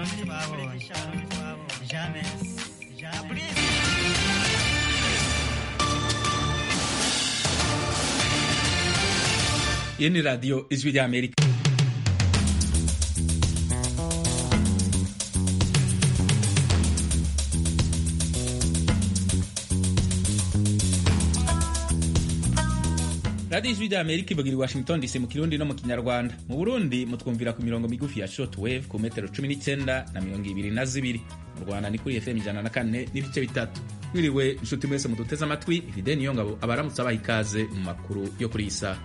abarundi twabonye jamais jamais iyi ni radiyo ijwi ry'amerika radiyo ijwi ry'amerika ivugira i washington dc mu kirundi no mu kinyarwanda mu burundi mutwumvira ku mirongo migufi ya short wave ku metero cumi n'icyenda na mirongo ibiri na zibiri mu rwanda ni kuri fm ijana na kane n'ibice bitatu mwiriwe inshuti mwese muduteze amatwi ifide niyo ngabo abaramutse abaha ikaze mu makuru yo kuri iyi saha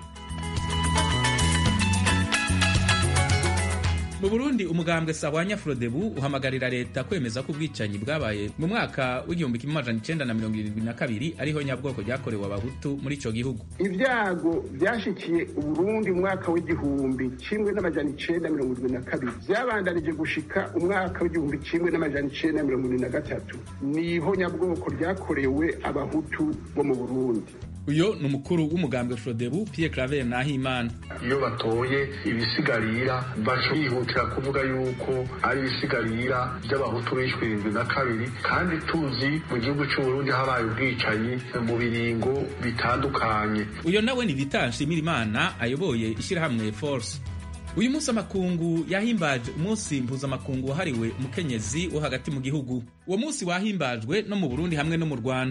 mu burundi umugambwe sahwanya frodebu uhamagarira leta kwemeza ko ubwicanyi bwabaye mu mwaka w'igihumbi kimwe amajana icenda na mirongo irindwi na kabiri ariho nyabwoko ryakorewe abahutu muri ico gihugu ibyago byashikiye uburundi mu mwaka w'igihumbi kimwe n'amajana icenda mirongo irindwi na kabiri vyabandanije gushika umwaka w'igihumbi kimwe n'amajana icenda mirongo irindwi na gatatu niho nyabwoko ryakorewe abahutu bo mu burundi uyo ni umukuru w'umugambwe frodebu pierre claver nahimana iyo batoye ibisigarira baca bihutira kuvuga yuko ari ibisigarira by'abahutu bishwe irindwi na kabiri kandi tuzi mu gihugu cy'uburundi habaye ubwicanyi mu biringo bitandukanye uyo nawe ni vitan nshimirimana ayoboye ishyirahamwe force uyu munsi amakungu yahimbaje umunsi mpuzamakungu wahariwe umukenyezi wo hagati mu gihugu uwo munsi wahimbajwe no mu burundi hamwe no mu rwanda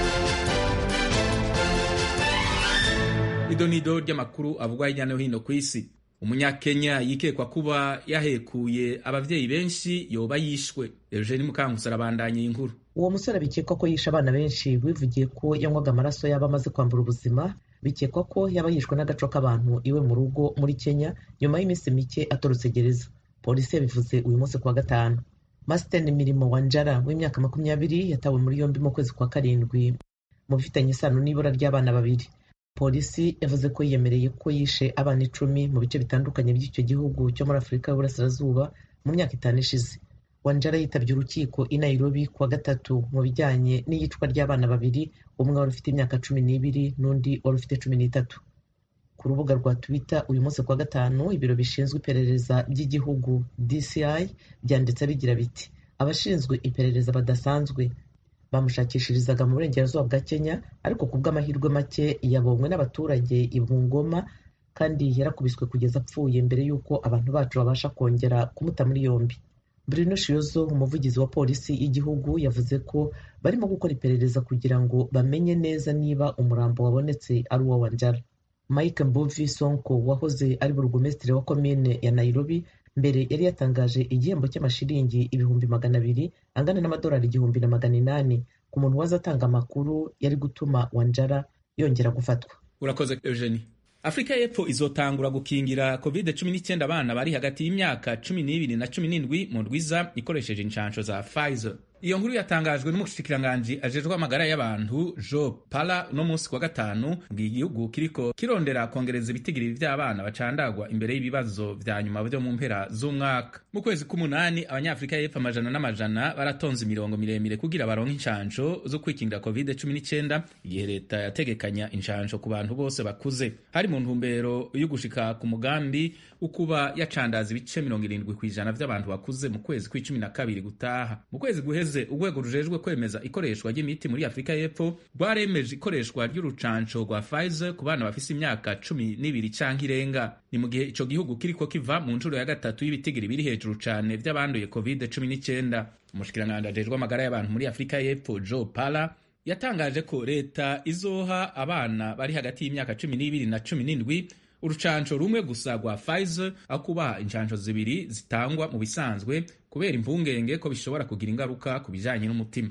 idonido ry'amakuru avugwa hirya no hino ku isi umunyakenya yikekwa kuba yahekuye abavyeyi benshi yoba yishwe eugeni mukankusi arabandanya iyi nkuru uwo musore bikekwa ko yishe abana benshi wivugiye ko yanywaga amaraso yaba amaze kwambura ubuzima bikekwa ko yaba yishwe n'agaco k'abantu iwe mu rugo muri kenya nyuma y'iminsi mike atorotse gereza polisi yabivuze uyu munsi kuwa gatanu masiteni mirimo wanjara w'imyaka makumyabiri yatawe muri yombi mu kwezi kwa karindwi mu bifitanye isano n'ibura ry'abana babiri polisi yavuze ko yiyemereye ko yishe abana icumi mu bice bitandukanye by'icyo gihugu cyo muri afurika y'uburasirazuba mu myaka itanu ishize wanjara yitabye urukiko i nairobi kuwa gatatu mu bijyanye n'iyicwa ry'abana babiri umwe wari ufite imyaka cumi n'ibiri n'undi wari ufite cumi n'itatu ku rubuga rwa twitter uyu munsi kuwa gatanu ibiro bishinzwe iperereza by'igihugu dci byanditse bigira biti abashinzwe iperereza badasanzwe bamushakishirizaga mu burengerazuba bwa kenya ariko ku bw'amahirwe make yabonywe n'abaturage i bungoma kandi yarakubiswe kugeza apfuye mbere y'uko abantu bacu babasha kongera kumuta muri yombi bruno shiozo umuvugizi wa polisi y'igihugu yavuze ko barimo gukora iperereza kugira ngo bamenye neza niba umurambo wabonetse ari uwo wanjara mike mbuvi sonko wahoze ari burugumesitiri wa komine ya nairobi mbere yari yatangaje igihembo cy'amashiringi ibihumbi magana abiri angana n'amadolari igihumbi na magana inani ku muntu waza atanga amakuru yari gutuma wanjara yongera gufatwa urakoze eugenie afurika y'epfo izotangura gukingira covid cumi n'icyenda abana bari hagati y'imyaka cumi n'ibiri na cumi n'indwi mu rwiza ikoresheje inshansho za pfizer iyo nkuru yatangajwe n'umushikiranganji ajejwe amagara y'abantu jo pala uno munsi kwa gatanu bw'igihugu kiriko kirondera kongereza ibitigiri vy'abana bacandagwa imbere y'ibibazo vya nyuma vyo mu mpera z'umwaka mu kwezi k'umunani abanyafurika y'epfo amajana n'amajana baratonze imirongo miremire kugira baronke inshansho zo kwikingira covid 19 igihe leta yategekanya inshansho ku bantu bose bakuze hari mu ntumbero yo gushika ku mugambi ukuba yacandaza ibice mirongo irindwi kw'ijana vy'abantu bakuze mu kwezi kw'icumi na kabiri gutaha mu kwezi guheze urwego rujejwe kwemeza ikoreshwa ry'imiti muri afurika y'epfo rwaremeje ikoreshwa ry'urucanco rwa Pfizer ku bana bafise imyaka cumi n'ibiri canke irenga ni mu gihe ico gihugu kiriko kiva mu nshuro ya gatatu y'ibitigiri biri hejuru cane vy'abanduye covid cumi n'icyenda umushikiranganji ajejwe amagara y'abantu muri afurika y'epfo joe pala yatangaje ko leta izoha abana bari hagati y'imyaka cumi n'ibiri na cumi n'indwi urucanco rumwe gusa rwa Pfizer aho kubaha inshanco zibiri zitangwa mu bisanzwe kubera impungenge ko bishobora kugira ingaruka ku bijanye n'umutima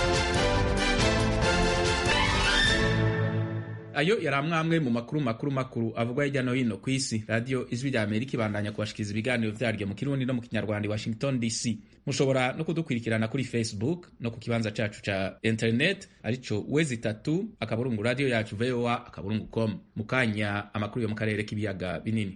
ayo yari amwamwe mu makuru makuru makuru avugwa hirya no hino ku isi radiyo ijwi rya amerika ibandanya kubashikiriza ibiganiro vyaryo mu kirundi no mu kinyarwanda i washington dc mushobora no kudukurikirana kuri facebook no ku kibanza cacu ca internet arico wezi itatu akaburungu radiyo yacu voa akaburungu com mu kanya amakuru yo mu karere k'ibiyaga binini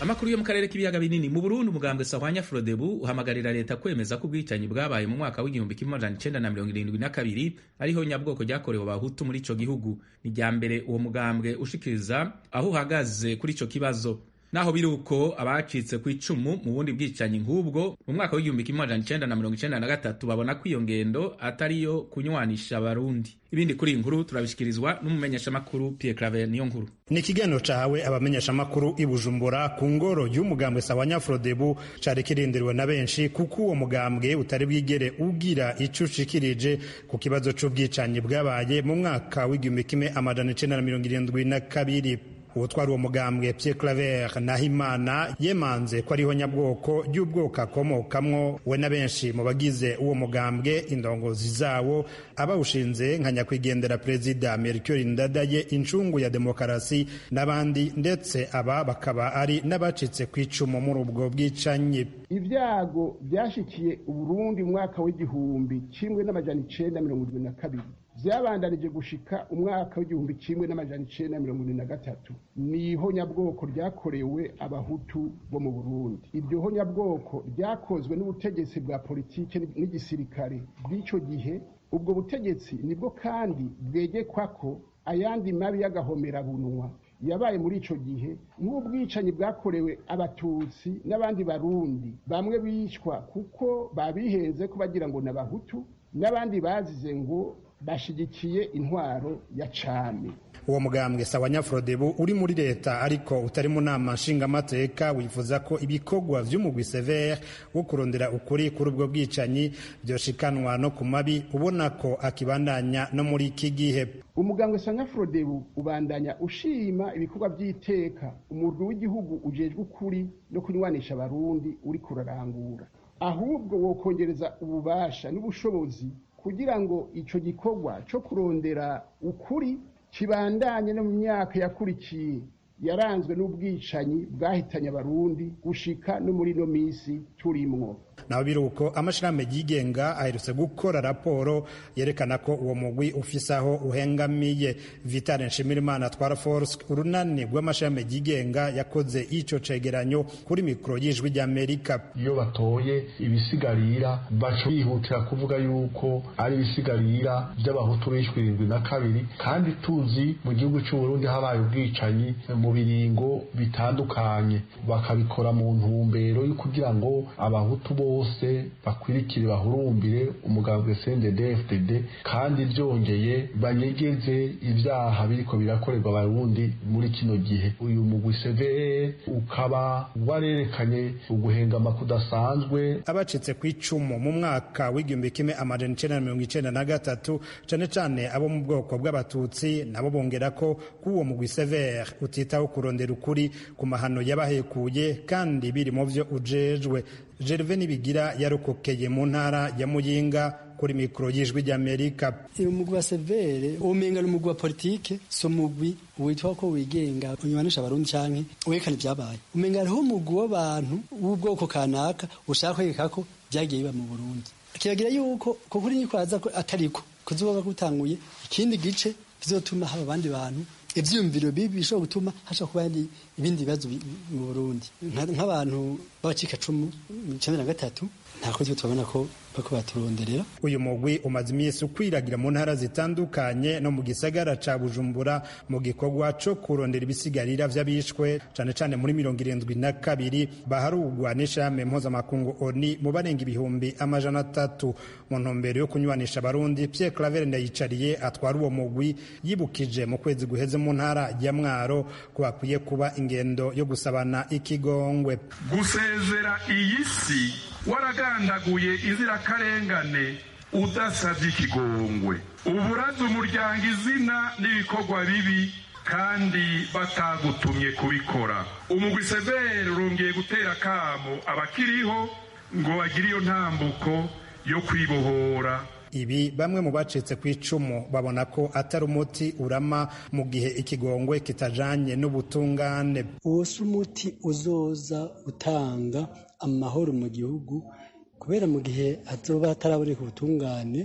amakuru yo mu karere k'ibiyaga binini mu burundi umugambwe sahwanya frodebu uhamagarira leta kwemeza ko ubwicanyi bwabaye mu mwaka w'igihumbi kimwe amajana icenda na mirongo irindwi na kabiri ariho nyabwoko ryakorewe abahutu muri ico gihugu ni rya mbere uwo mugambwe ushikiriza aho uhagaze kuri ico kibazo naho biri uko abacitse ku icumu mu bundi bwicanyi nk'ubwo mu mwaka w'igihumbi kimwe amajana icenda na mirongo icenda na gatatu babona ko iyo ngendo atariyo kunywanisha abarundi ibindi kuri iyi nkuru turabishikirizwa n'umumenyeshamakuru Pierre Claver niyo nkuru ni ikiganiro cahawe abamenyeshamakuru i Bujumbura ku ngoro y'umugambwe Sawanya Frodebu cari kirindiriwe na benshi kuko uwo mugambwe utari bwigere ugira ico ushikirije ku kibazo c'ubwicanyi bwabaye mu mwaka w'igihumbi kimwe amajana icenda na mirongo irindwi na kabiri uwutwara uwo mugambwe Pierre Claver Nahimana yemanze ko ariho nyabwoko ry'ubwoko akomokamwo we na benshi mu bagize uwo mugambwe indongozi zawo abawushinze nka nyakwigendera perezida Melchior Ndadaye incungu ya demokarasi n'abandi ndetse aba bakaba ari n'abacitse ku icumu muri ubwo bwicanyi ibyago byashikiye uburundi mu mwaka w'igihumbi kimwe n'amajana icenda mirongo irindwi na kabiri byabandanije gushika umwaka w'igihumbi kimwe n'amajana icenda mirongo ine na gatatu ni ihonyabwoko ryakorewe abahutu bo mu burundi iryo honyabwoko ryakozwe n'ubutegetsi bwa politike n'igisirikare bw'ico gihe ubwo butegetsi nibwo kandi bwegekwa ko ayandi mabi y'agahomerabunwa yabaye muri ico gihe nk'ubwicanyi bwakorewe abatutsi n'abandi barundi bamwe bicwa kuko babihenze ko bagira ngo n'abahutu n'abandi bazize ngo bashigikiye intwaro ya cami uwo mugambwe sawanya frodebu uri muri leta ariko utari mu nama nshingamateka wifuza ko ibikorwa vy'umugwi severe wo kurondera ukuri kuri ubwo bwicanyi vyoshikanwa no ku mabi ubona ko akibandanya no muri iki gihe umugambwe sawanya frodebu ubandanya ushima ibikorwa vy'iteka umurwi w'igihugu ujejwe ukuri no kunywanisha abarundi uri kurarangura ahubwo wokongereza ububasha n'ubushobozi kugira ngo ico gikorwa co kurondera ukuri kibandanye no mu myaka yakurikiye yaranzwe n'ubwicanyi bwahitanye abarundi gushika no muri no misi turimwo naho biruko amashirahamwe yigenga aherutse gukora raporo yerekana ko uwo mugwi ufise aho uhengamiye vitale nshimirimana atwara force urunani rw'amashirahamwe yigenga yakoze ico cegeranyo kuri mikoro y'ijwi ry'amerika iyo batoye ibisigarira baca bihutira kuvuga yuko ari ibisigarira by'abahutu bishwe irindwi na kabiri kandi tuzi mu gihugu c'uburundi habaye ubwicanyi mu biringo bitandukanye bakabikora mu ntumbero yo kugira ngo abahutu bose bakwirikire bahurumbire umugambwe CNDD-FDD kandi byongeye banyegeze ibyaha biriko birakorerwa abarundi muri kino gihe uyu mugwi severe ukaba warerekanye uguhengama kudasanzwe abacitse ku icumu mu mwaka w'igihumbi kimwe amajana icenda na mirongo icenda na gatatu cane cane abo mu bwoko bw'abatutsi nabo bongera ko k'uwo mugwi severe utitaho kurondera ukuri ku mahano yabahekuye kandi biri mu vyo ujejwe Gerve Nibigira yarokokeye mu ntara ya Muyinga kuri mikoro y'ijwi ry'Amerika. Uyu mugwi wa severe umenga ni umugwi wa politike so mugwi witwa ko wigenga unywanisha abarundi canke werekana ivyabaye umenga hariho umugwi w'abantu w'ubwoko kanaka ushaka kwereka ko vyagiye biba mu Burundi kiragira yuko ko kuri nyikwaza ko atariko kuzoba gutanguye ikindi gice bizotuma haba abandi bantu ivyiyumviro bibi bishobora gutuma hashobora kuba ibindi bibazo mu Burundi nk'abantu b'abacikacumu mu cumi na gatatu nta kozi tubabona ko bako baturonderera uyu mugwi umaze iminsi ukwiragira mu ntara zitandukanye no mu gisagara ca bujumbura mu gikorwa co kurondera ibisigarira vy'abishwe cane cane muri mirongo irindwi na kabiri baharugwa n'ishame mpuzamakungu oni mu barenga ibihumbi amajana atatu mu ntumbero yo kunywanisha abarundi pierre claver ndayicariye atwara uwo mugwi yibukije mu kwezi guheze mu ntara ya mwaro ko bakwiye kuba ingendo yo gusabana ikigongwe gusezera iyi si waragandaguye inzirakarengane udasabye ikigongwe uburaza umuryango izina n'ibikorwa bibi kandi batagutumye kubikora umugwi severe urongeye gutera akamo abakiriho ngo bagire iyo ntambuko yo kwibohora ibi bamwe mu bacitse ku icumu babona ko atari umuti urama mu gihe ikigongwe kitajanye n'ubutungane uwo si umuti uzoza utanga amahoro mu gihugu kubera mu gihe hazoba hataraboneka ubutungane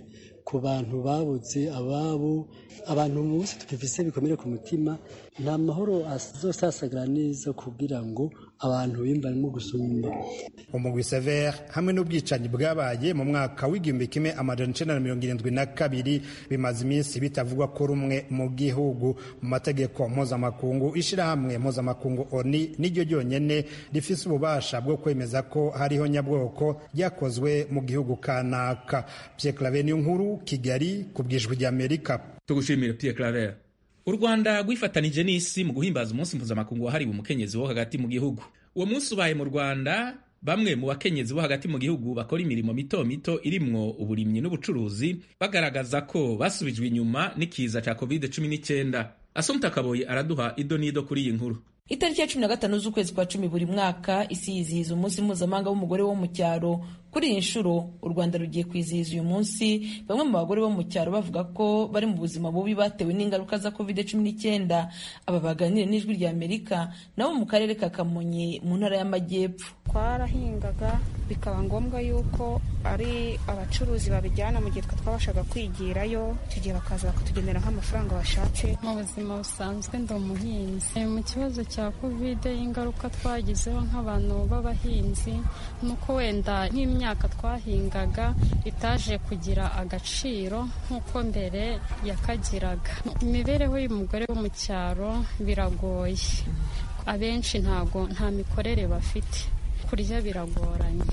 ku bantu babuze ababo abantu bose tubifise bikomere ku mutima nta mahoro azosasagara neza kugira ngo abantu bimbarimo gusumba umugwi severe hamwe n'ubwicanyi bwabaye mu mwaka w'igihumbi kimwe amajana icenda na mirongo irindwi na kabiri bimaze iminsi bitavugwa ko rumwe mu gihugu mu mategeko mpuzamakungu ishirahamwe mpuzamakungu oni niryo ryonyene rifise ububasha bwo kwemeza ko hariho nyabwoko ryakozwe mu gihugu kanaka Pierre Claver niyo nkuru Kigali ku bwijwi ry'Amerika tugushimire Pierre Claver u Rwanda rwifatanije n'isi mu guhimbaza umunsi mpuzamakungu wahariwe umukenyezi wo hagati mu gihugu uwo munsi ubaye mu Rwanda bamwe mu bakenyezi bo hagati mu gihugu bakora imirimo mito mito irimwo uburimyi n'ubucuruzi bagaragaza ko basubijwe inyuma n'ikiza ca covid 19 Asumta Kaboyi araduha ido n'ido kuri iyi nkuru itariki ya cumi na gatanu z'ukwezi kwa cumi buri mwaka isi yizihiza umunsi mpuzamahanga w'umugore wo mu cyaro kuri iyi nshuro u rwanda rugiye kwizihiza uyu munsi bamwe mu bagore bo mu cyaro bavuga ko bari mu buzima bubi batewe n'ingaruka za covid cumi n'icyenda aba baganire n'ijwi rya amerika nabo mu karere ka kamonyi mu ntara y'amajyepfo twarahingaga bikaba ngombwa yuko ari abacuruzi babijyana mu gihe twe twabashaga kwigirayo icyo gihe bakaza bakatugenera nk'amafaranga bashatse mu buzima busanzwe ndi umuhinzi mu kibazo cya kovide ingaruka twagizeho nk'abantu b'abahinzi ni uko wenda nk'imyaka twahingaga itaje kugira agaciro nk'uko mbere yakagiraga imibereho y'umugore wo mu cyaro biragoye abenshi ntago nta mikorere bafite kurya biragoranye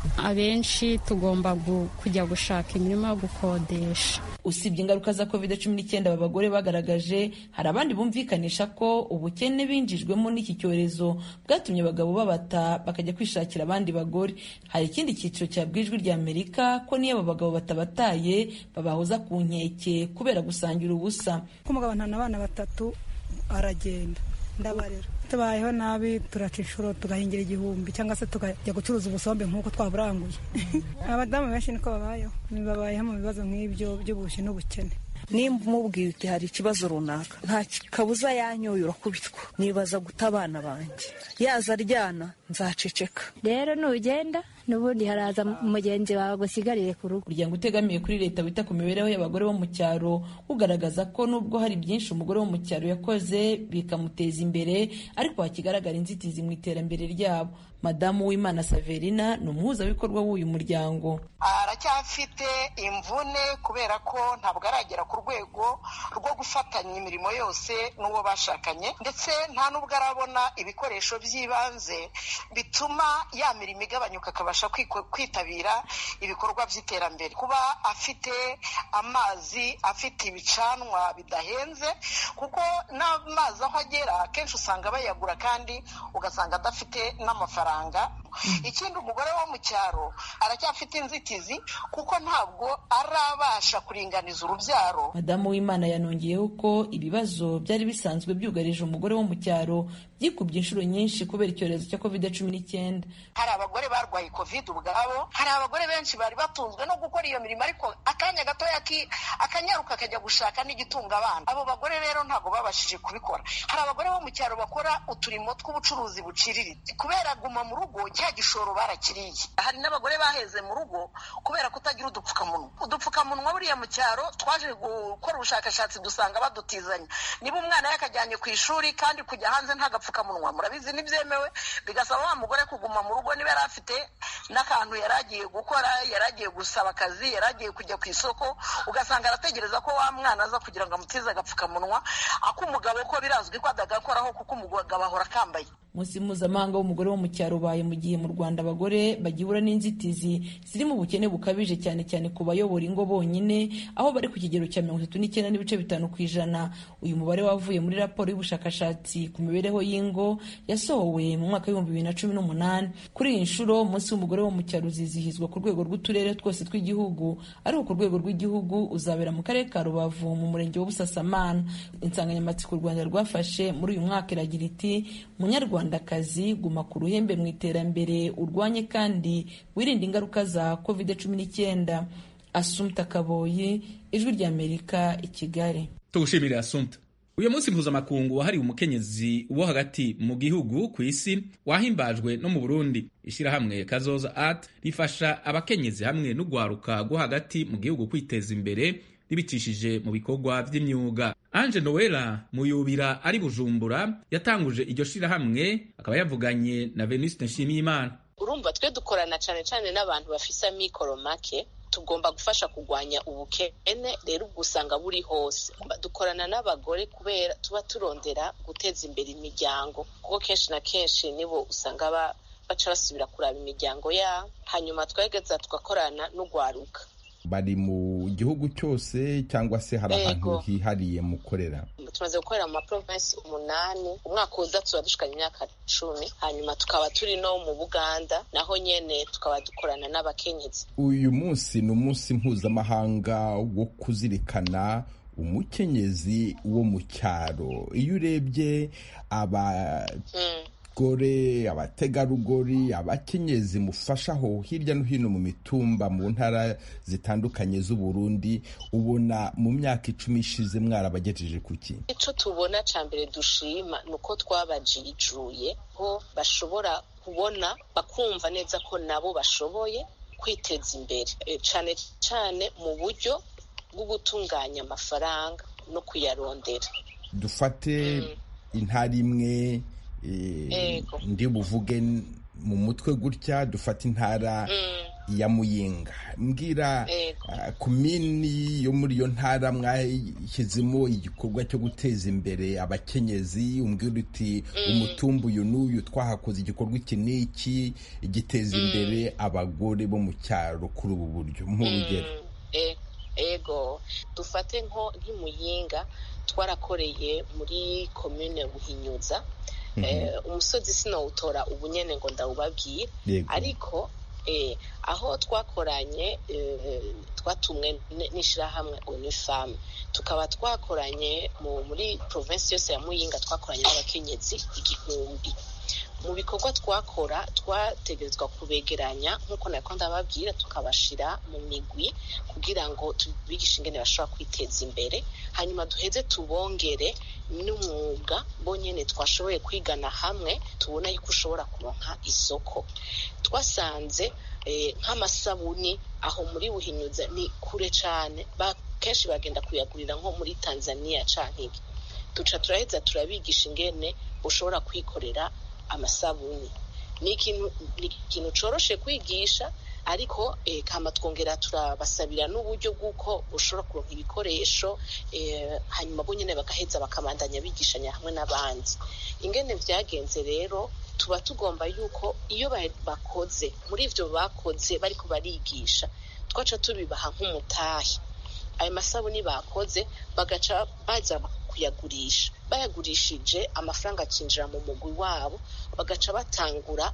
abenshi tugomba kujya gushaka imirimo yo gukodesha usibye ingaruka za covid cumi n'icyenda aba bagore bagaragaje hari abandi bumvikanisha ko ubukene binjijwemo n'iki cyorezo bwatumye abagabo babata bakajya kwishakira abandi bagore hari ikindi cyiciro cyabwijwe rya amerika ko niyo aba bagabo batabataye babahoza ku nkeke kubera gusangira ubusa umugabo ntana abana batatu aragenda ndabarera tubayeho nabi turaca inshuro tugahingira igihumbi cyangwa se tukajya gucuruza ubusombe nk'uko twaburanguye abadamu benshi niko babayeho babayeho mu bibazo nk'ibyo by'ubushi n'ubukene nimba umubwiye uti hari ikibazo runaka nta kabuza yanyoye urakubitwa nibaza guta abana banjye yaza aryana nzaceceka rero nugenda n'ubundi haraza mugenzi wawe gusigarire ku rugo umuryango utegamiye kuri leta wita ku mibereho y'abagore bo mu cyaro ugaragaza ko nubwo hari byinshi umugore wo mu cyaro yakoze bikamuteza imbere ariko hakigaragara inzitizi mu iterambere ryabo madamu w'imana saverina ni umuhuzabikorwa w'uyu muryango aracyafite imvune kubera ko ntabwo aragera ku rwego rwo gufatanya imirimo yose n'uwo bashakanye ndetse nta n'ubwo arabona ibikoresho by'ibanze bituma ya mirimo igabanyuka akabasha kwitabira ibikorwa by'iterambere kuba afite amazi afite ibicanwa bidahenze kuko n'amazi aho agera akenshi usanga bayagura kandi ugasanga adafite n'amafaranga ikindi umugore wo mu cyaro aracyafite inzitizi kuko ntabwo arabasha kuringaniza urubyaro madamu w'imana yanongeyeho ko ibibazo byari bisanzwe byugarije umugore wo mu cyaro byikubye inshuro nyinshi kubera icyorezo cya covid cumi n'icyenda hari abagore barwaye covid ubwabo hari abagore benshi bari batunzwe no gukora iyo mirimo ariko akanya gatoya akanyaruka akajya gushaka n'igitunga abana abo bagore rero ntabwo babashije kubikora hari abagore bo mu cyaro bakora uturimo tw'ubucuruzi buciriritse kubera guma mu rugo cya gishoro barakiriye hari n'abagore baheze mu rugo kubera kutagira udupfukamunwa udupfukamunwa buriya mu cyaro twaje gukora ubushakashatsi dusanga badutizanya niba umwana yakajyanye ku ishuri kandi kujya hanze nta gapfukamunwa murabizi ntibyemewe bigasaba wa mugore kuguma mu rugo niba yari afite n'akantu yari agiye gukora yari agiye gusaba akazi yari agiye kujya ku isoko ugasanga arategereza ko wa mwana aza kugira ngo amutize agapfukamunwa ak'umugabo ko birazwi ko adagakoraho kuko umugabo ahora akambaye umunsi mpuzamahanga w'umugore wo mu cyaro ubaye mu gihe mu rwanda abagore bagihura n'inzitizi ziri mu bukene bukabije cyane cyane ku bayobora ingo bonyine aho bari ku kigero cya mirongo itatu n'icyenda n'ibice bitanu ku ijana uyu mubare wavuye muri raporo y'ubushakashatsi ku mibereho y'ingo yasohowe mu mwaka w'ibihumbi bibiri na cumi n'umunani kuri iyi nshuro umunsi w'umugore wo mu cyaro uzizihizwa ku rwego rw'uturere twose tw'igihugu ariko ku rwego rw'igihugu uzabera mu karere ka rubavu mu murenge wa busasamana insanganyamatsiko u rwanda rwafashe muri uyu mwaka iragira iti munyarwandakazi guma ku ruhembe mu iterambere urwanye kandi wirinde ingaruka za covid cumi n'icyenda asumta kaboyi ijwi ry'amerika i kigali tugushimire asumta uyu munsi mpuzamakungu wahariwe umukenyezi wo hagati mu gihugu ku isi wahimbajwe no mu burundi ishyirahamwe kazoza art rifasha abakenyezi hamwe n'ugwaruka rwo hagati mu gihugu kwiteza imbere ribicishije mu bikorwa vy'imyuga anje noela muyubira ari bujumbura yatanguje iryo shirahamwe akaba yavuganye na venuste nshimiyimana urumva twe dukorana cyane cyane n'abantu bafise amikoro make tugomba gufasha kurwanya ubukene rero ubwo usanga buri hose dukorana n'abagore kubera tuba turondera guteza imbere imiryango kuko kenshi na kenshi nibo usanga baca basubira kuraba imiryango yabo hanyuma twegeza tugakorana n'ugwaruka bari mu gihugu cyose cyangwa se hari ahantu hihariye mukorera tumaze gukorera mu maprovensi umunani umwaka uza tuba dushikanye imyaka cumi hanyuma tukaba turi no mu buganda naho nyene tukaba dukorana n'abakenyezi uyu munsi ni umunsi mpuzamahanga wo kuzirikana umukenyezi wo mu cyaro iyo urebye aba abagore abategarugori abakenyezi mufashaho hirya no hino mu mitumba mu ntara zitandukanye z'uburundi ubona mu myaka icumi ishize mwarabagejeje kuki icyo tubona cya mbere dushima ni uko twabajijuye ko bashobora kubona bakumva neza ko nabo bashoboye kwiteza imbere cyane cyane mu buryo bwo gutunganya amafaranga no kuyarondera dufate intara imwe ndi buvuge mu mutwe gutya dufata intara ya muyinga mbwira komini yo muri iyo ntara mwashyizemo igikorwa cyo guteza imbere abakenyezi umbwira uti umutumbu uyu n'uyu twahakoze igikorwa iki n'iki giteza imbere abagore bo mu cyaro kuri ubu buryo nk'urugero ego dufate nko nk'imuyinga twarakoreye muri komine buhinyuza umusozi sinawutora ubu nyine ngo ndawubabwire ariko aho twakoranye twatumwe n'ishyirahamwe unifamu tukaba twakoranye muri provinsi yose ya muyinga twakoranye n'abakenyezi igihumbi mu bikorwa twakora twategerezwa kubegeranya nk'uko nako ndababwira tukabashyira mu migwi kugira ngo tubigishe ingene bashobora kwiteza imbere hanyuma duheze tubongere n'umwuga bonyine twashoboye kwigana hamwe tubona yuko ushobora kuronka isoko twasanze nk'amasabuni aho muri buhinyuza ni kure cyane kenshi bagenda kuyagurira nko muri tanzania cyangwa iki duca turaheza turabigisha ingene ushobora kwikorera amasabuni ni ikintu coroshe kwigisha ariko kama twongera turabasabira n'uburyo bw'uko ushobora kuronka ibikoresho hanyuma bo nyine bagaheza bakabandanya bigishanya hamwe n'abandi ingene byagenze rero tuba tugomba yuko iyo bakoze muri ibyo bakoze bariko barigisha twaca tubibaha nk'umutahe ayo masabuni bakoze bagaca baza kuyagurisha bayagurishije amafaranga akinjira mu mugwi wabo bagaca batangura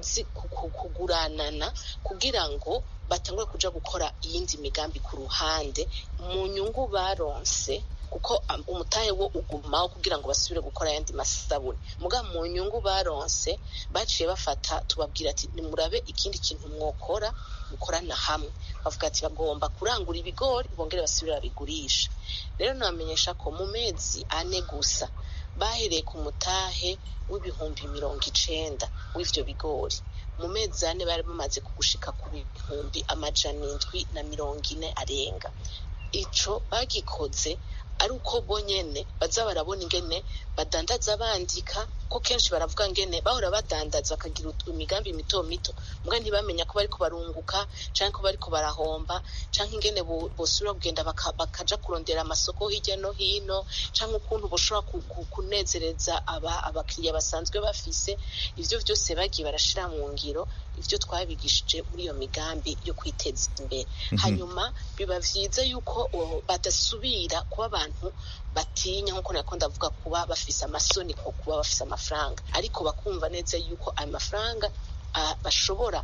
kuguranana kugira ngo batangure kuja gukora iyindi migambi ku ruhande mu nyungu baronse kuko umutahe wo ugumaho kugira ngo basubire gukora ayandi masabune muga mu nyungu baronse baciye bafata tubabwira ati nimurabe ikindi kintu mwokora mukorana hamwe bavuga ati bagomba kurangura ibigori bongere basubire babigurisha rero nabamenyesha ko mu mezi ane gusa bahereye ku mutahe w'ibihumbi mirongo icenda w'ivyo bigori mu mezi ane bari bamaze kugushika ku bihumbi amajana indwi na mirongo ine arenga ico bagikoze ari uko bonyene baza barabona ingene badandaza bandika ko kenshi baravuga ngene bahora badandaza bakagira imigambi mito mito mbwa ntibamenya ko bariko barunguka canke ko bariko barahomba canke ingene bosubira kugenda bakaja kurondera amasoko hirya no hino canke ukuntu boshobora kunezereza abakiriya basanzwe bafise ivyo vyose bagiye barashira mu ngiro ivyo twabigishije muri iyo migambi yo kwiteza imbere hanyuma biba vyiza yuko badasubira kuba abantu batinya nkuko nako ndavuga kuba bafise amasoni ko kuba bafise amafaranga ariko bakumva neza yuko ayo mafaranga bashobora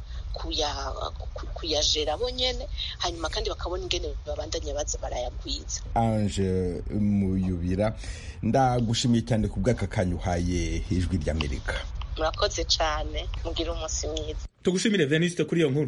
kuyajera bonyene hanyuma kandi bakabona ingene babandanya baza barayagwiza anje muyubira ndagushimiye cyane ku bw'aka kanya uhaye ijwi ry'amerika murakoze cyane mugire umunsi mwiza tugushimire veniste kuri iyo nkuru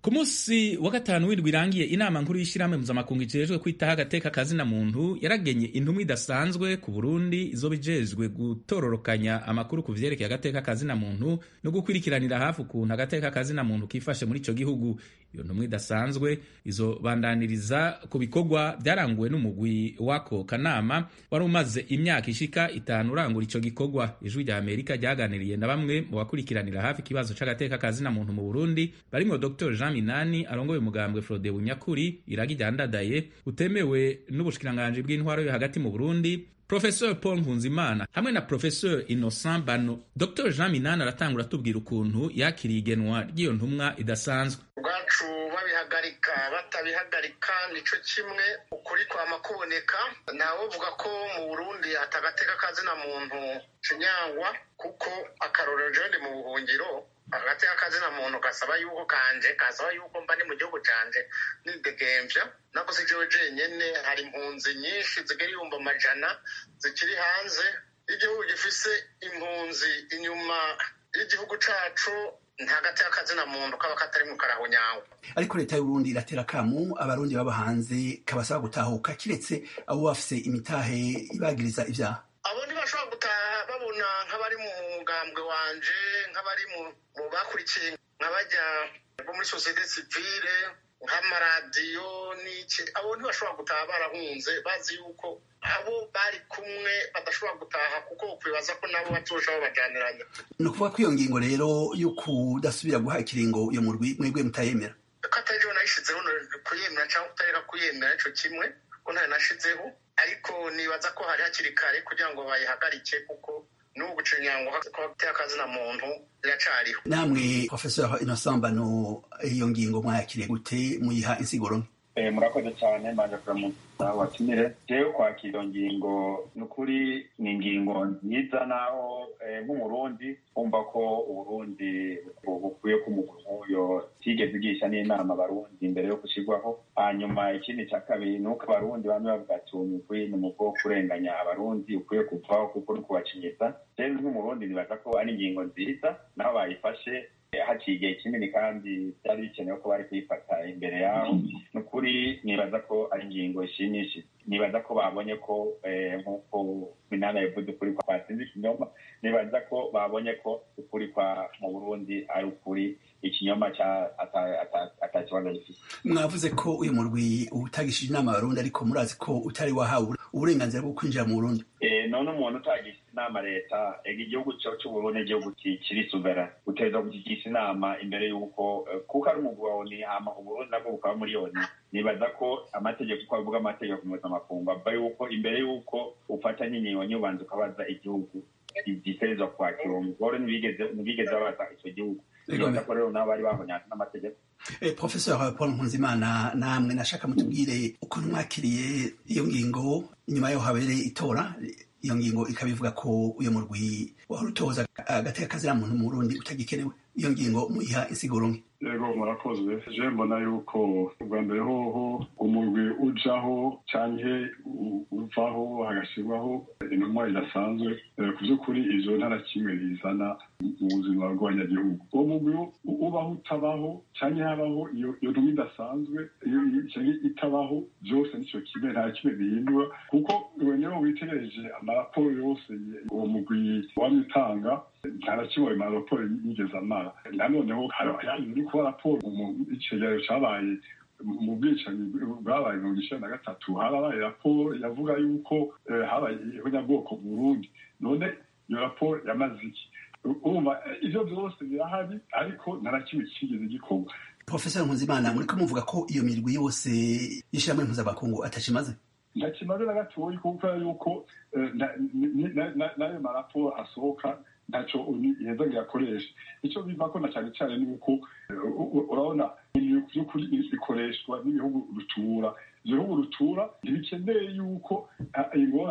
ku munsi wa gatanu w'indwi irangiye inama nkuru y'ishyirahamwe mpuzamakungu ijejwe kwitaho agateka kazina muntu yaragenye intumwa idasanzwe ku burundi izoba ijejwe gutororokanya amakuru ku vyerekeye agateka kazina muntu no gukurikiranira hafi ukuntu agateka kazina muntu kifashe muri ico gihugu iyo ntumwa idasanzwe izobandaniriza ku bikorwa byaranguwe n'umugwi w'ako kanama wari umaze imyaka ishika itanu urangura ico gikorwa ijwi rya amerika ryaganiriye na bamwe mu bakurikiranira hafi ikibazo c'agateka kazina muntu mu burundi barimwo dr jean minani arongoye umugambwe frode bunyakuri iragi ryandadaye utemewe n'ubushikiranganji bw'intwaro yo hagati mu burundi Professor Paul Nkunzimana hamwe na Professor Innocent Bano. Dr Jean Minani aratangura atubwira ukuntu yakiriye igenwa ry'iyo ntumwa idasanzwe. ubwacu babihagarika batabihagarika nico kimwe ukuri kwama kuboneka ntawe uvuga ko mu burundi atagateka kazina muntu kinyangwa kuko akarorero jewe ndi mu buhungiro agateka kazina muntu gasaba yuko kanje kasaba yuko mba ni mu gihugu canje nidegemvya nako si jewe jenyene hari impunzi nyinshi zigera ibihumbi amajana zikiri hanze igihugu gifise impunzi inyuma y'igihugu cacu nta gateka kazina muntu kaba katari mu karahunyawe ariko leta y'uburundi iratera akamu abarundi baba hanze kabasaba gutahuka kiretse abo bafise imitahe ibagiriza ivyaha abo ntibashobora gutaha babona nk'abari mu mugambwe wanje nk'abari mu mu bakurikiye nk'abajya bo muri sosiyete sivile nk'amaradiyo n'iki abo ntibashobora gutaha barahunze bazi yuko abo bari kumwe badashobora gutaha kuko ukwibaza ko nabo bazoja babajaniranya ni ukuvuga ko iyo ngingo rero yo kudasubira guha ikiringo iyo murwi mwebwe mutayemera ko atari jewe nayishizeho no kuyemera cyangwa kutareka kuyemera ico kimwe ko ntayo nashizeho ariko nibaza ko hari hakiri kare kugira ngo bayihagarike kuko n'ubu gucinyangwa kwateye akazina muntu biracariho namwe professeur innocent bano iyo ngingo mwayakiriye gute muyiha insiguro nke Eh, murakoze cyane manje kuramutsa watumire jewe kwakira iyo ngingo ni ukuri ni ingingo nziza naho eh, nk'umurundi wumva ko uburundi bu- bukwiye ko umuntu nk'uyo tigeze igisha n'inama abarundi imbere yo gushyirwaho hanyuma ikindi cya kabiri ni uko abarundi bamwe bavuga ati uwo mugwi ni umugwi wo kurenganya abarundi ukwiye kuvaho kuko uri kubacinyiza jewe nk'umurundi nibaza ko ari ingingo nziza naho bayifashe haciye igihe kinini kandi byari bikenewe ko bari kuyifata imbere yaho ni ukuri nibaza ko ari ingingo ishimishije nibaza ko babonye ko eh, nk'uko minana yavuze ukuri kwa kwatsinze ikinyoma nibaza ko babonye ko ukuri kwa mu burundi ari ukuri ikinyoma cya ata- ata- ata kibazo gifite mwavuze ko uyu murwi utagishije inama abarundi ariko murazi ko utari wahawe uburenganzira bwo kwinjira mu burundi Eh, none umuntu utagisha inama leta ega igihugu cyo cy'uburundi igihugu ki- kiri suvera uteza kukigisha inama imbere y'uko eh, kuko ari umugwi wa oni hama uburundi nabwo bukaba muri oni nibaza ko amategeko uko avuga amategeko mpuzamakungu ava yuko imbere y'uko ufata n'inyibonyi ubanza ukabaza igihugu gitegerezwa kwakira uwo mugore ntibigeze ntibigeze babaza icyo gihugu nibaza ko rero nabo bari bahonyatse n'amategeko Eh, professeur paul nkunzimana namwe nashaka mutubwire ukuntu mwakiriye iyo ngingo inyuma yaho habereye itora iyo ngingo ikaba ivuga ko uyu murwi wahora utoza agateka kazira muntu mu burundi utagikenewe iyo ngingo muyiha insiguro nke yego murakoze je mbona yuko ubwa mbere hoho umurwi ujaho canke u- uvaho hagashyirwaho intumwa idasanzwe Eh, ku by'ukuri ivyo nta na kimwe bizana mu buzima bw'abanyagihugu uwo mugwi u- ubaho utabaho canke habaho iyo iyo ntumwa idasanzwe iyo iyo- canke itabaho byose nico kimwe nta kimwe bihindura kuko wenewe witegereje amaraporo yose uwo mugwi wamye utanga nta na kimwe ayo maraporo yigeze amara nanoneho hari uri kuba raporo mu icegeranyo cabaye mu bwicanyi bwabaye mirongo icenda na gatatu harabaye raporo yavuga yuko eh, habaye ihonyabwoko mu burundi none iyo raporo yamaze iki urumva eh, ivyo vyose birahari ariko nta na kimwe kigeze gikorwa professeur nkunzimana muriko muvuga ko iyo mirwi yose y'ishirahamwe mpuzamakungu atakimaze ntakimaze na gatoyi kuko yuko eh, na- ni- na- na- n'ayo maraporo asohoka ntaco uni- iheza ngo yakoreshe icyo bivako na cyane cyane ni uko eh, u- u- urabona ibintu by'ukuri bikoreshwa n'ibihugu rutura ibyo bihugu rutura ntibikeneye yuko ah, ingorane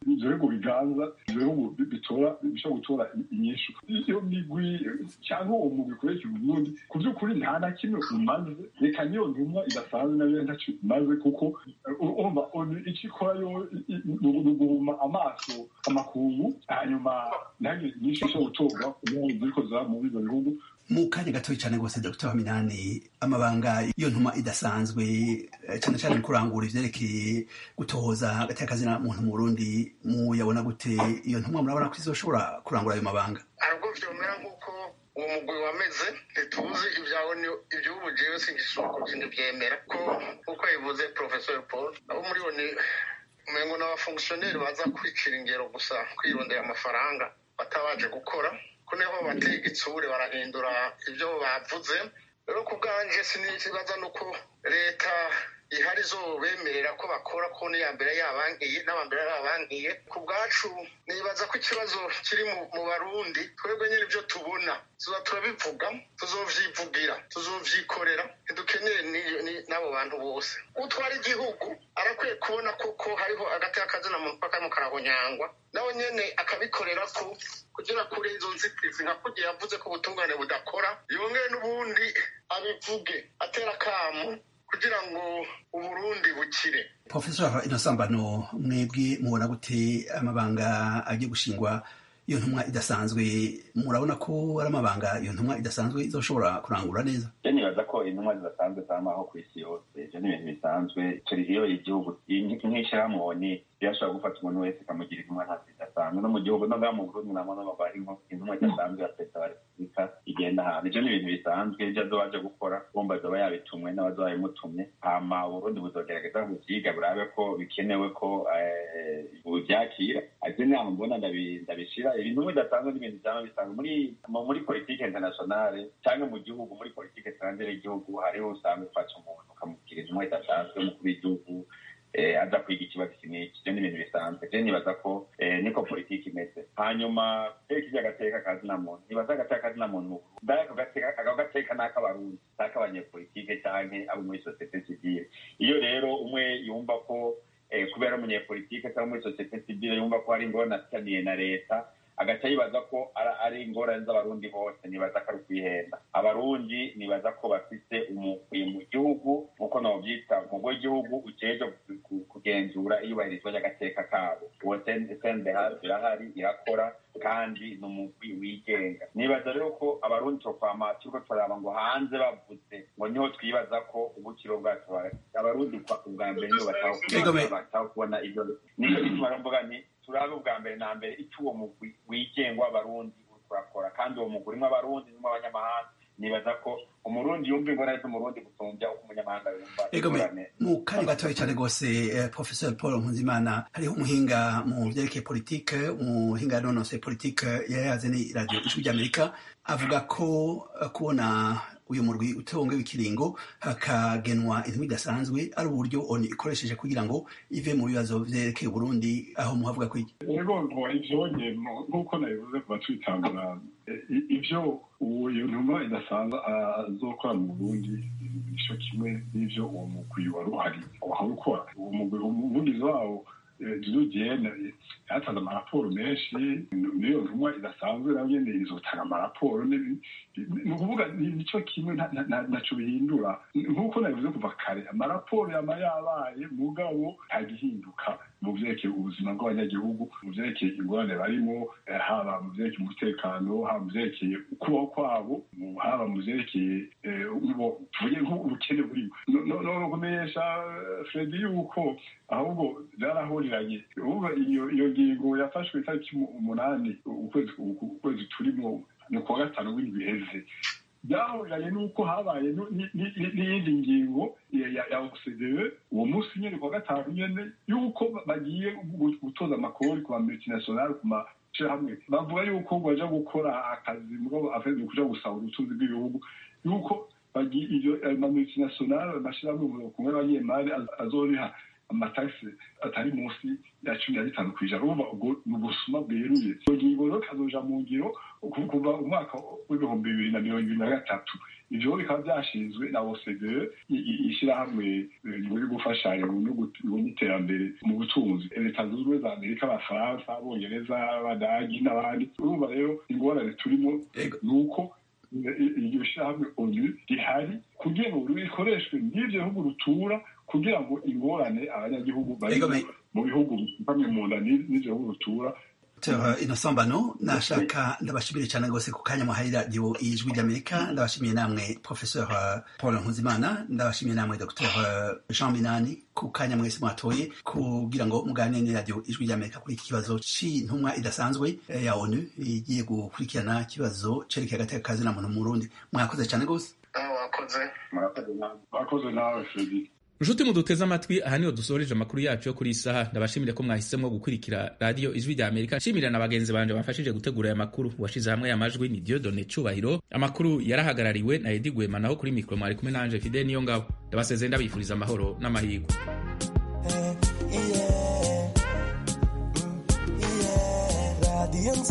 ivyo bihugu biganza ivyo bihugu bitora bishobora gutora inyishu iyo migwi cyangwa uwo mugwi ukoresha uburundi ku by'ukuri nta na kimwe umaze reka niyo ntumwa idasanzwe nayo ntacyo imaze kuko urumva icyo ikora yo ni uguhuma amaso amakungu hanyuma ntihagire inyinshi ishobora gutorwa kugira ngo ziriko ziba muri ivyo bihugu mu kanya gatoya cyane rwose dr waminani amabanga iyo ntuma idasanzwe cyane cyane mu kurangura ivyerekeye gutohoza hagati y'akazina muntu mu burundi muyabona gute iyo ntumwa murabona ko izoshobora kurangura ayo mabanga ntabwo vyomera nk'uko uwo mugwi wameze ntituzi ibyawo iby'ubu jewe singisoko sindivyemera ko uko yabivuze professor paul abo muri bo ni umengo n'abafongisiyoneri baza kwicira ingero gusa kwirondera amafaranga batabaje gukora ko niho batega itsure barahindura ibyo bavuze rero ku bwanje sinibaza nuko leta ihari zo bemerera ko bakora ko n'iya mbere yabankiye n'abambere yabankiye ku bwacu nibaza ko ikibazo kiri mu barundi twebwe nyine ibyo tubona tuza turabivuga tuzovyivugira tuzovyikorera ntidukeneye n'abo bantu bose utwara igihugu arakwiye kubona koko hariho agati k'akazina muntu karimo karahonyangwa nawe nyene akabikorera ko kugira kure izo nzitizi nka kugira yavuze ko ubutungane budakora yongere n'ubundi abivuge atera akamu kugira ngo uburundi bukire profesor inosambano mwebwe mubona gute amabanga agiye gushingwa iyo ntumwa idasanzwe murabona ko ari amabanga iyo ntumwa idasanzwe izoshobora kurangura neza je nibaza ko intumwa zidasanzwe zamaho ku isi yose ivyo ni ibintu bisanzwe turi iyo igihugu nk'ishirahamwe birashobora gufata umuntu wese ikamugira intumwa nta zidasanzwe no mu gihugu no mu burundi namo no bari intumwa idasanzwe ya perezida wa repubulika igenda ahantu ivyo ni ibintu bisanzwe ivyo azoba aje gukora bumva azoba yabitumwe n'abazoba babimutumye hama uburundi buzogerageza buvyiga burabe ko bikenewe ko buvyakira ivyo nama mbona ndabishira ibintu bidasanzwe n'ibintu vyama bisanzwe muri muri politike internationale canke mu gihugu muri politike etrangere y'igihugu hariho usanga ufata umuntu ukamubwira intumwa idasanzwe umukuru w'igihugu aza kwiga ikibazo iki n'iki ivyo ni ibintu bisanzwe je nibaza ko niko politiki imeze hanyuma reka ivyo agateka kazina muntu nibaza agateka kazina muntu mbere ako gateka n'ak'abarundi n'ak'abanyepolitike canke abo muri sosiyete sivile iyo rero umwe yumva ko kubera umunyepolitike cyangwa muri sosiyete sivile yumva ko hari ingorane afitaniye na leta agaca yibaza ko ari ingorane z'abarundi bose nibaza ko ari ukwihenda abarundi nibaza ko bafite umukwiye mu gihugu nk'uko nobyita umugwi w'igihugu ujeje kugenzura iyubahirizwa ry'agateka kabo uwo sendehari irahari irakora kandi ni umugwi wigenga nibaza rero ko abarundi tokwama turiko turaba ngo hanze bavuze ngo niho twibaza ko ubukiro bwacu abarundi ubwa mbere nibo bataho kubona ivyo nico gituma rero mvuga nti turabe ubwa mbere na mbere icyo uwo mugwi wigenga w'abarundi urakora kandi uwo mugwi urimo abarundi urimo abanyamahanga nibaza ko umurundi yumva ingorane z'umurundi gusumbya uko umunyamahanga yumva ingorane mu kanya gatoya cyane rwose professor paul nkunzimana hariho umuhinga mu vyerekeye politike umuhinga yanonose politike yayaze ni radio ijwi ry'amerika avuga ko kubona uyu murwi utongewe ikiringo hakagenwa intumi idasanzwe ari uburyo oni ikoresheje kugira ngo ive mu bibazo vyerekeye uburundi aho muhavuga ko iki ego ngo ivyonye nk'uko nabivuze kuva twitangura ivyo iyo ntumwa idasanzwe azokora mu burundi ico kimwe n'ivyo uwo mugwi wari uhari wahari ukora uwo mugwi umuvugizi wawo jene yatanze amaraporo menshi niyo ntumwa idasanzwe nayo nyene izotanga amaraporo ni ukuvuga nico kimwe ntaco bihindura nk'uko nabivuze kuva kare amaraporo yama yabaye mugabo ntagihinduka mu vyerekeye ubuzima bw'abanyagihugu mu vyerekeye ingorane barimo haba mu vyerekeye umutekano haba mu vyerekeye ukubaho kwabo haba mu vyerekeye tuvuge nk'ubukene burimo no kumenyesha fredi yuko ahubwo byarahuriranye ubu iyo ngingo yafashwe itariki umunani ukwezi turimo ni kuwa gatanu w'indwi iheze byahuriranye n'uko habaye n'iyindi ngingo ya ocde uwo munsi nyene kuwa gatanu nyene y'uko bagiye gutoza amakori ku bamultinationale ku mashyirahamwe bavuga yuko baja gukora akazi mugabo afeze kuja gusaba ubutunzi bw'ibihugu yuko iyo mamultinationale amashyirahamwe kumwe n'abanyemari azoriha amatagisi atari munsi ya cumi na bitanu ku ijana urumva ubwo ni ubusuma bweruye iyo ngingo rero bikazoja mu ngiro kuva umwaka w'ibihumbi bibiri na mirongo ibiri na gatatu ivyo bikaba vyashinzwe na OCDE ishyirahamwe muri gufashanya mu n'iterambere mu butunzi leta zunze ubumwe za amerika abafaransa abongereza abadagi n'abandi urumva rero ingorane turimo ni uko iryo shyirahamwe onu rihari kugira ngo rikoreshwe n'ibyo bihugu rutura kugira ngo ingorane abanyagihugu bari mu bihugu bamwe mu nda n'ibyo bihugu rutura Innocent Bano nashaka ndabashimire cyane rwose ku kanya muhaye radiyo ijwi ry'Amerika ndabashimiye namwe Professeur Paul Nkuzimana ndabashimiye namwe Dr Jean Minani ku kanya mwese mwatoye kugira ngo muganire na radiyo ijwi ry'Amerika kuri iki kibazo c'intumwa idasanzwe ya ONU igiye gukurikirana ikibazo cerekeye agateka kazi na muntu mu Burundi mwakoze cyane rwose wakoze mwakoze nawe Fredi nshuti muduteze amatwi aha niho dusoreje amakuru yacu yo kuri iyi saha ndabashimire ko mwahisemo gukurikira radiyo ijwi rya amerika nshimira na bagenzi banje bafashije gutegura aya makuru washize hamwe aya majwi ni diodone cubahiro amakuru yarahagarariwe na edi gwema naho kuri mikoro mwari kumwe nanje fide niyo ngabo ndabasezeye ndabifuriza amahoro n'amahirwe